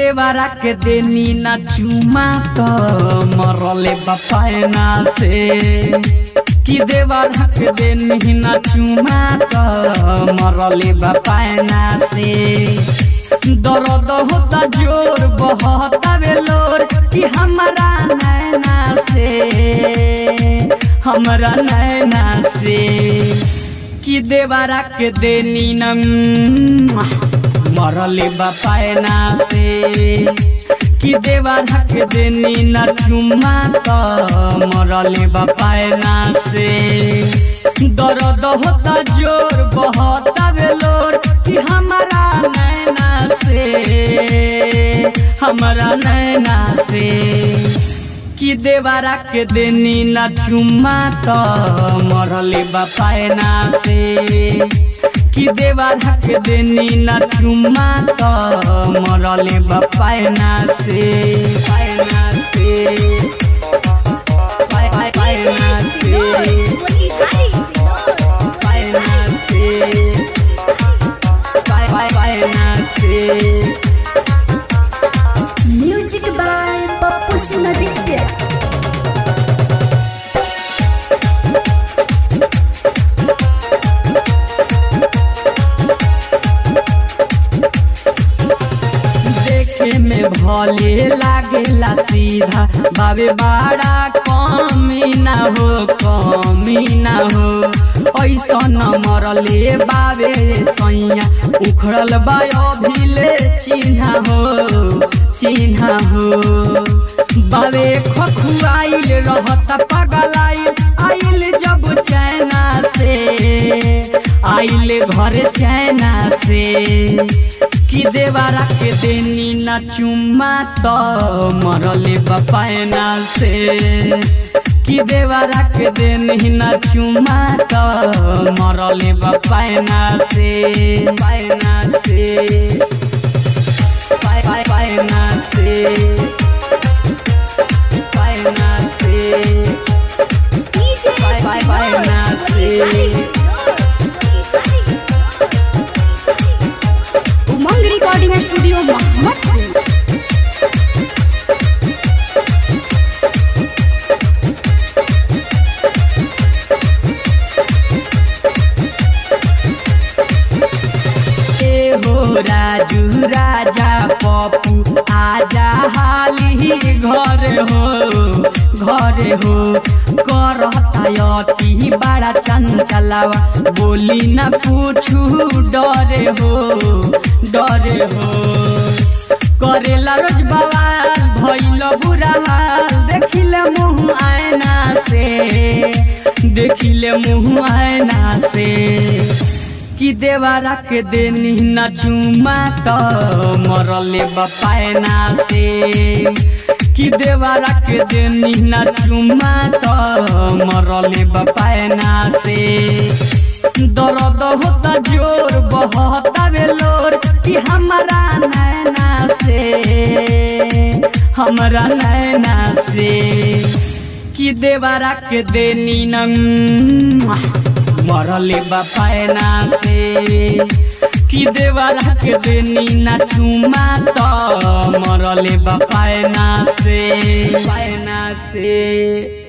देवरा के देनी ना चुमा तो मरले बपायना से कि देवरा के देनी ना चुमा तो मरले बपायना से दर्द होता जोर बहता बेलोर कि हमारा नैना से हमरा नैना से कि देवरा के देनी न मरले बपायना से कि देवरा के देनी न चुमा तो मरले बपायना से दर्द होता जोर बहता बेलोर कि हमारा नैना से हमारा नैना से कि देवरा के देनी न चुमा तो मरले बपायना से कि देवरा के देनी न चुमा तो मरले बपायना से पायना से पाय पाय पायना से पायना से पाय पाय पायना से म्यूजिक बाय पप्पू सिंह देखे में भले लागेला सीधा बाबे बड़ा कमी ना हो कमी ना हो ऐसा न मरले बाबे सैया उखड़ल बा अभिले चिन्हा हो चिन्हा हो बाबे खखुआइल रहत पगलाइल आइल जब चैना से आइल घर चैना से कि देवरा के देनी न चुमा तो मरले बपायना से कि देवरा के देनी न चुमा तो मरले बपायना से पायना से पाय पाय पायना से पायना से पाय पाय पायना से उमंग रिकॉर्डिंग स्टूडियो मोहम्मदपुर ए हो राजू राजा पप्पू आजा हाली घर हो घर हो करता अति बड़ा चंचलावा बोली न पूछू डरे हो डरे हो करेला रोज बवाल भइल बुरा हाल देखिले मुँह आयना से देखिले मुँह आयना से कि देवरा के देनी न चुमा तो मरले बपायना से कि देवरा के देनी न चुमा तो मरले बपायना से दर्द होता जोर बहता बेलोर कि हमारा नैना से हमारा नैना से कि देवरा के देनी न मरले बपायना से कि देवरा के देनी ना चुमा तो मरले बपायना से पायना से